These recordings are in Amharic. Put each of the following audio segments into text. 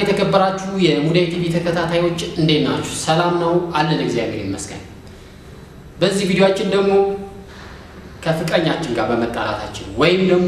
የተከበራችሁ የሙዳይ ቲቪ ተከታታዮች እንዴት ናችሁ? ሰላም ነው አለን፣ እግዚአብሔር ይመስገን። በዚህ ቪዲዮአችን ደግሞ ከፍቅረኛችን ጋር በመጣላታችን ወይም ደግሞ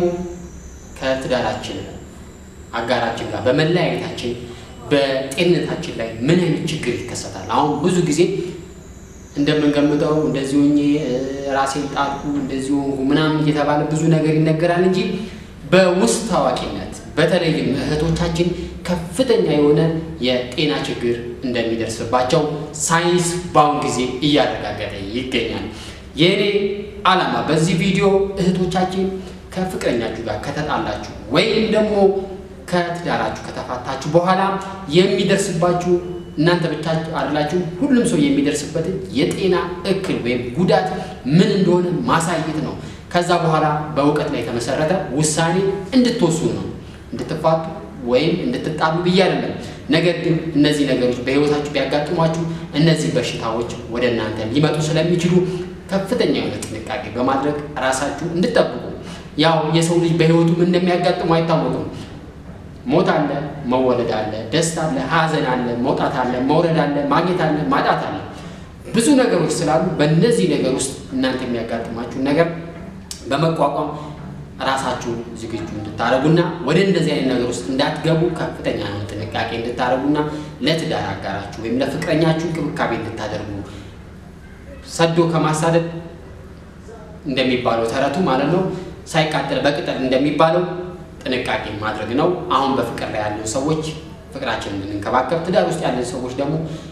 ከትዳራችን አጋራችን ጋር በመለያየታችን በጤንነታችን ላይ ምን አይነት ችግር ይከሰታል? አሁን ብዙ ጊዜ እንደምንገምተው እንደዚህ ሆኜ ራሴን ጣልኩ እንደዚህ ሆንኩ ምናምን እየተባለ ብዙ ነገር ይነገራል እንጂ በውስጥ ታዋቂነት በተለይም እህቶቻችን ከፍተኛ የሆነ የጤና ችግር እንደሚደርስባቸው ሳይንስ በአሁን ጊዜ እያረጋገጠ ይገኛል። የእኔ ዓላማ በዚህ ቪዲዮ እህቶቻችን ከፍቅረኛችሁ ጋር ከተጣላችሁ ወይም ደግሞ ከትዳራችሁ ከተፋታችሁ በኋላ የሚደርስባችሁ እናንተ ብቻ አይደላችሁ፣ ሁሉም ሰው የሚደርስበትን የጤና እክል ወይም ጉዳት ምን እንደሆነ ማሳየት ነው። ከዛ በኋላ በእውቀት ላይ የተመሰረተ ውሳኔ እንድትወስኑ ነው። እንድትፋቱ ወይም እንድትጣሉ ብዬ አይደለም። ነገር ግን እነዚህ ነገሮች በሕይወታችሁ ቢያጋጥሟችሁ እነዚህ በሽታዎች ወደ እናንተ ሊመጡ ስለሚችሉ ከፍተኛ የሆነ ጥንቃቄ በማድረግ ራሳችሁ እንድጠብቁ። ያው የሰው ልጅ በሕይወቱ ምን እንደሚያጋጥሙ አይታወቅም። ሞት አለ፣ መወለድ አለ፣ ደስታ አለ፣ ሐዘን አለ፣ መውጣት አለ፣ መውረድ አለ፣ ማግኘት አለ፣ ማጣት አለ። ብዙ ነገሮች ስላሉ በእነዚህ ነገር ውስጥ እናንተ የሚያጋጥማችሁ ነገር በመቋቋም ራሳችሁ ዝግጁ እንድታደርጉና ወደ እንደዚህ አይነት ነገር ውስጥ እንዳትገቡ ከፍተኛ የሆነ ጥንቃቄ እንድታደርጉና ለትዳር አጋራችሁ ወይም ለፍቅረኛችሁ እንክብካቤ እንድታደርጉ ሰዶ ከማሳደድ እንደሚባለው ተረቱ ማለት ነው ሳይቃጠል በቅጠል እንደሚባለው ጥንቃቄ ማድረግ ነው። አሁን በፍቅር ላይ ያለን ሰዎች ፍቅራችንን እንድንከባከብ፣ ትዳር ውስጥ ያለን ሰዎች ደግሞ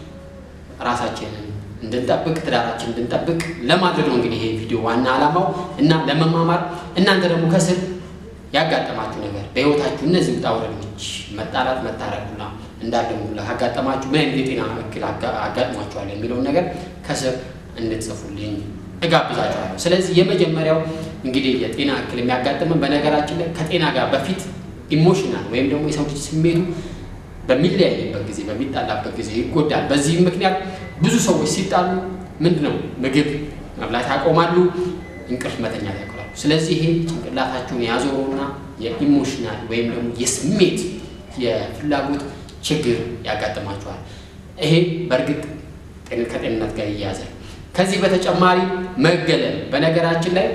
ራሳችንን እንድንጠብቅ ትዳራችን እንድንጠብቅ ለማድረግ ነው እንግዲህ ይሄ ቪዲዮ ዋና ዓላማው እና ለመማማር እናንተ ደግሞ ከስር ያጋጠማችሁ ነገር በሕይወታችሁ እነዚህ ውጣ ውረዶች መጣላት፣ መታረቁና እንዳለሙ ካጋጠማችሁ ምን አይነት የጤና እክል አጋጥሟችኋል የሚለውን ነገር ከስር እንድትጽፉልኝ እጋብዛችኋለሁ። ስለዚህ የመጀመሪያው እንግዲህ የጤና እክል የሚያጋጥመን በነገራችን ላይ ከጤና ጋር በፊት ኢሞሽናል ወይም ደግሞ የሰው ልጅ ስሜቱ በሚለያይበት ጊዜ በሚጣላበት ጊዜ ይጎዳል። በዚህም ምክንያት ብዙ ሰዎች ሲጣሉ ምንድን ነው ምግብ መብላት ያቆማሉ፣ እንቅልፍ መተኛት ያቆማሉ። ስለዚህ ይሄ ጭንቅላታችሁን ያዞረውና የኢሞሽናል ወይም ደግሞ የስሜት የፍላጎት ችግር ያጋጥማችኋል። ይሄ በእርግጥ ከጤንነት ጋር ይያያዛል። ከዚህ በተጨማሪ መገለል፣ በነገራችን ላይ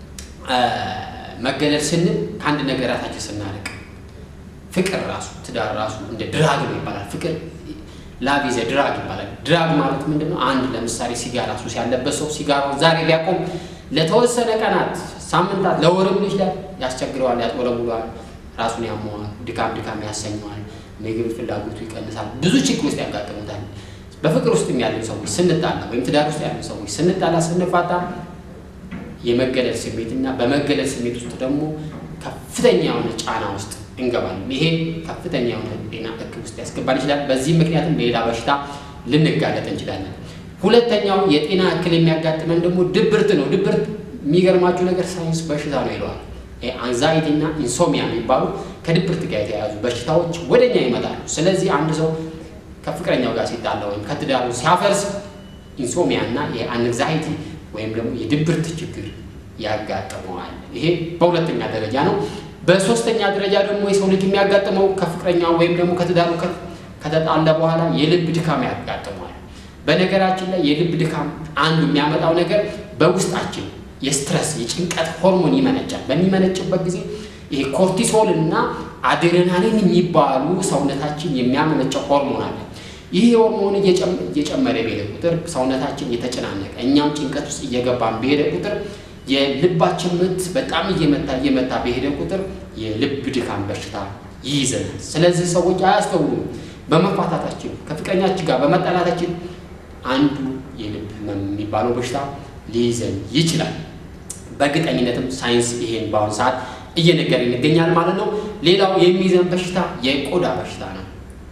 መገለል ስንል ከአንድ ነገር ራሳችን ስናርቅ ፍቅር ራሱ ትዳር ራሱ እንደ ድራግ ነው ይባላል። ፍቅር ላቭ ኢዝ ድራግ ይባላል። ድራግ ማለት ምንድን ነው? አንድ ለምሳሌ ሲጋራ ሱስ ያለበት ሰው ሲጋራውን ዛሬ ቢያቆም ለተወሰነ ቀናት፣ ሳምንታት፣ ለወርም ይችላል ያስቸግረዋል፣ ያጥወለውለዋል፣ ራሱን ያመዋል፣ ድካም ድካም ያሰኘዋል፣ ምግብ ፍላጎቱ ይቀንሳል፣ ብዙ ችግር ውስጥ ያጋጥሙታል። በፍቅር ውስጥም ያለን ሰዎች ስንጣላ ወይም ትዳር ውስጥ ያለን ሰዎች ስንጣላ ስንፋታ የመገለል ስሜት እና በመገለል ስሜት ውስጥ ደግሞ ከፍተኛ የሆነ ጫና ውስጥ እንገባለን። ይሄ ከፍተኛ የሆነ ጤና እክል ውስጥ ያስገባል ይችላል። በዚህ ምክንያትም ሌላ በሽታ ልንጋለጥ እንችላለን። ሁለተኛው የጤና እክል የሚያጋጥመን ደግሞ ድብርት ነው። ድብርት የሚገርማችሁ ነገር ሳይንስ በሽታ ነው ይለዋል። አንዛይቲ እና ኢንሶሚያ የሚባሉ ከድብርት ጋር የተያያዙ በሽታዎች ወደኛ ይመጣሉ። ስለዚህ አንድ ሰው ከፍቅረኛው ጋር ሲጣላ ወይም ከትዳሩ ሲያፈርስ ኢንሶሚያ እና የአንዛይቲ ወይም ደግሞ የድብርት ችግር ያጋጥመዋል። ይሄ በሁለተኛ ደረጃ ነው። በሶስተኛ ደረጃ ደግሞ የሰው ልጅ የሚያጋጥመው ከፍቅረኛው ወይም ደግሞ ከትዳሩ ከተጣላ በኋላ የልብ ድካም ያጋጥመዋል። በነገራችን ላይ የልብ ድካም አንዱ የሚያመጣው ነገር በውስጣችን የስትረስ የጭንቀት ሆርሞን ይመነጫል። በሚመነጭበት ጊዜ ይሄ ኮርቲሶል እና አድሬናሊን የሚባሉ ሰውነታችን የሚያመነጨው ሆርሞን አለ። ይህ ሆርሞን እየጨመረ በሄደ ቁጥር ሰውነታችን እየተጨናነቀ እኛም ጭንቀት ውስጥ እየገባን በሄደ ቁጥር የልባችን ምት በጣም እየመታ እየመታ በሄደ ቁጥር የልብ ድካም በሽታ ይይዘናል። ስለዚህ ሰዎች አያስተውሉም። በመፋታታችን ከፍቅረኛችን ጋር በመጣላታችን አንዱ የልብ ህመም የሚባለው በሽታ ሊይዘን ይችላል። በእርግጠኝነትም ሳይንስ ይሄን በአሁኑ ሰዓት እየነገረን ይገኛል ማለት ነው። ሌላው የሚይዘን በሽታ የቆዳ በሽታ ነው።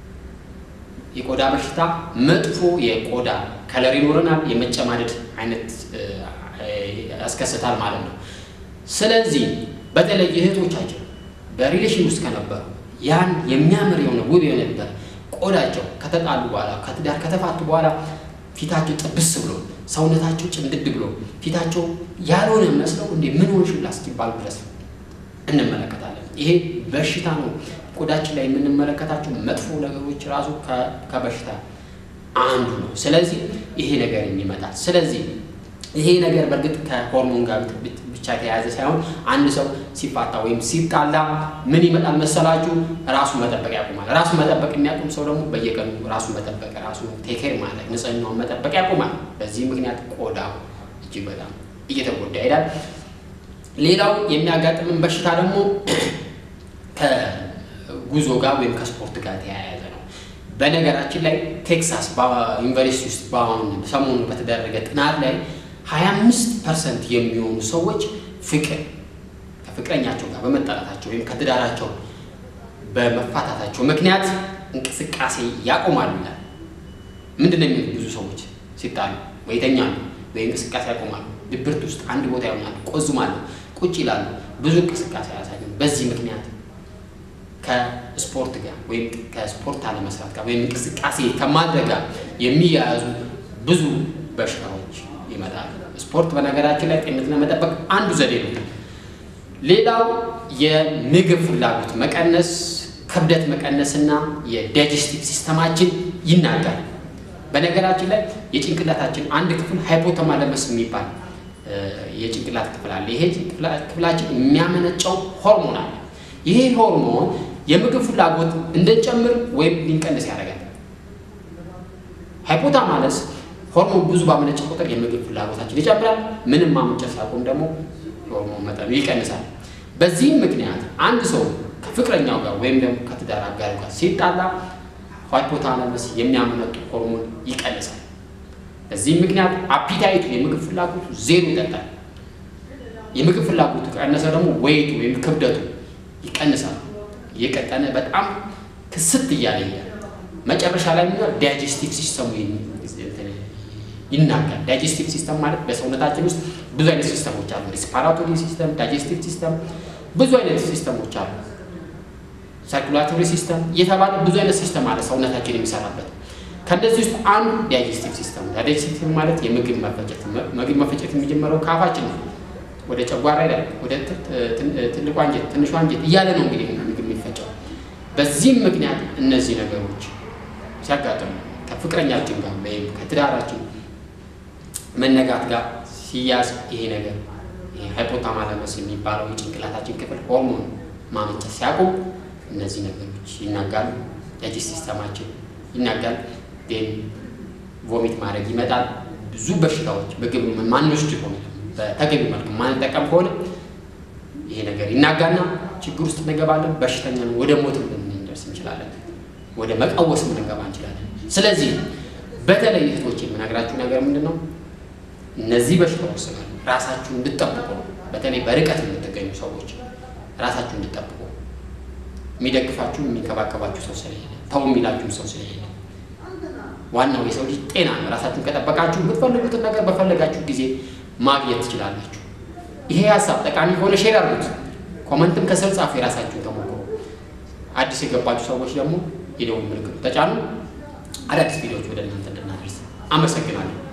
የቆዳ በሽታ መጥፎ የቆዳ ከለር ይኖረናል። የመጨማደድ አይነት ያስከስታል ማለት ነው። ስለዚህ በተለይ እህቶቻችን በሪሌሽን ውስጥ ከነበሩ ያን የሚያምር የሆነ ውብ የሆነ ነበር ቆዳቸው ከተጣሉ በኋላ ከትዳር ከተፋቱ በኋላ ፊታቸው ጥብስ ብሎ ሰውነታቸው ጭምድድ ብሎ ፊታቸው ያልሆነ መስለው እንዴ ምን ሆንሽ ብላ እስኪባሉ ድረስ እንመለከታለን። ይሄ በሽታ ነው። ቆዳችን ላይ የምንመለከታቸው መጥፎ ነገሮች ራሱ ከበሽታ አንዱ ነው። ስለዚህ ይሄ ነገር ይመጣል። ስለዚህ ይሄ ነገር በእርግጥ ከሆርሞን ጋር ብቻ የተያያዘ ሳይሆን አንድ ሰው ሲፋታ ወይም ሲጣላ ምን ይመጣል መሰላችሁ? ራሱ መጠበቅ ያቆማል። ራሱ መጠበቅ የሚያቆም ሰው ደግሞ በየቀኑ ራሱ መጠበቅ ራሱ ቴኬር ማለት ንጽህናውን መጠበቅ ያቆማል። በዚህ ምክንያት ቆዳው እጅግ በጣም እየተጎዳ ይሄዳል። ሌላው የሚያጋጥምን በሽታ ደግሞ ከጉዞ ጋር ወይም ከስፖርት ጋር ተያያዘ ነው። በነገራችን ላይ ቴክሳስ ዩኒቨርሲቲ ውስጥ በአሁን ሰሞኑ በተደረገ ጥናት ላይ 25 ፐርሰንት የሚሆኑ ሰዎች ፍቅር ከፍቅረኛቸው ጋር በመጣላታቸው ወይም ከትዳራቸው በመፋታታቸው ምክንያት እንቅስቃሴ ያቆማሉ ይላል። ምንድን ነው የሚሉት? ብዙ ሰዎች ሲጣሉ ወይ ይተኛሉ ወይ እንቅስቃሴ ያቆማሉ። ድብርት ውስጥ አንድ ቦታ ይሆናሉ፣ ቆዝማሉ፣ ቁጭ ይላሉ፣ ብዙ እንቅስቃሴ አያሳዩም። በዚህ ምክንያት ከስፖርት ጋር ወይም ከስፖርት አለመስራት ጋር ወይም እንቅስቃሴ ከማድረግ ጋር የሚያያዙ ብዙ በሽታዎች ይመጣሉ። ስፖርት በነገራችን ላይ ጤንነትን ለመጠበቅ አንዱ ዘዴ ነው። ሌላው የምግብ ፍላጎት መቀነስ፣ ክብደት መቀነስና የዳይጀስቲቭ ሲስተማችን ይናጋል። በነገራችን ላይ የጭንቅላታችን አንድ ክፍል ሃይፖተማለመስ የሚባል የጭንቅላት ክፍል አለ። ይሄ ክፍላችን የሚያመነጨው ሆርሞን አለ። ይሄ ሆርሞን የምግብ ፍላጎት እንድንጨምር ወይም ሊንቀንስ ያደርጋል። ሃይፖታማለስ ሆርሞን ብዙ ባመነጨ ቁጥር የምግብ ፍላጎታችን ይጨምራል። ምንም ማመንጨት ሲያቆም ደግሞ የሆርሞን መጠኑ ይቀንሳል። በዚህም ምክንያት አንድ ሰው ከፍቅረኛው ጋር ወይም ደግሞ ከትዳር አጋሩ ጋር ሲጣላ ሃይፖታለመስ የሚያመነጡ ሆርሞን ይቀንሳል። በዚህም ምክንያት አፒታይቱ የምግብ ፍላጎቱ ዜሮ ይጠጣል። የምግብ ፍላጎቱ ቀነሰ ደግሞ ወይቱ ወይም ክብደቱ ይቀንሳል። እየቀጠነ በጣም ክስት እያለ ይያል መጨረሻ ላይ የሚሆን ዳይጀስቲቭ ሲስተሙ ይናጋል። ዳይጀስቲቭ ሲስተም ማለት በሰውነታችን ውስጥ ብዙ አይነት ሲስተሞች አሉ። ሪስፓራቶሪ ሲስተም፣ ዳይጀስቲቭ ሲስተም፣ ብዙ አይነት ሲስተሞች አሉ። ሰርኩላቶሪ ሲስተም እየተባለ ብዙ አይነት ሲስተም አለ ሰውነታችን የሚሰራበት። ከእነዚህ ውስጥ አንዱ ዳይጀስቲቭ ሲስተም። ዳይጀስቲቭ ማለት የምግብ መፈጨት። ምግብ መፈጨት የሚጀምረው ከአፋችን ነው። ወደ ጨጓራ ይላል፣ ወደ ትልቁ አንጀት፣ ትንሹ አንጀት እያለ ነው እንግዲህ ምግብ የሚፈጨው። በዚህም ምክንያት እነዚህ ነገሮች ሲያጋጥሙ ከፍቅረኛችን ጋር ወይም ከትዳራችን መነጋት ጋር ሲያዝ ይሄ ነገር ሃይፖታማለመስ የሚባለው የጭንቅላታችን ክፍል ሆርሞን ማመንጨት ሲያቆም እነዚህ ነገሮች ይናጋሉ። ዳይጀስት ሲስተማችን ይናጋል። ዴን ቮሚት ማድረግ ይመጣል። ብዙ በሽታዎች ምግብ ማንወስድ ሆነ በተገቢ መልክ ማንጠቀም ከሆነ ይሄ ነገር ይናጋና ችግር ውስጥ እንገባለን። በሽተኛ ወደ ሞት ልንደርስ እንችላለን። ወደ መቃወስ ልንገባ እንችላለን። ስለዚህ በተለይ እህቶች የምነግራችሁ ነገር ምንድን ነው? እነዚህ በሽታዎች ስላሉ ራሳችሁ እንድጠብቁ ነው። በተለይ በርቀት የምትገኙ ሰዎች ራሳችሁ እንድጠብቁ የሚደግፋችሁ የሚንከባከባችሁ ሰው ስለሌለ፣ ተው የሚላችሁ ሰው ስለሌለ፣ ዋናው የሰው ልጅ ጤና ነው። ራሳችሁን ከጠበቃችሁ የምትፈልጉትን ነገር በፈለጋችሁ ጊዜ ማግኘት ትችላላችሁ። ይሄ ሀሳብ ጠቃሚ ከሆነ ሼር አድርጉት። ኮመንትም ከስር ጻፉ የራሳችሁን ተሞክሮ። አዲስ የገባችሁ ሰዎች ደግሞ የደወል ምልክቱ ተጫኑ። አዳዲስ ቪዲዮዎች ወደ እናንተ እንድናደርስ አመሰግናለሁ።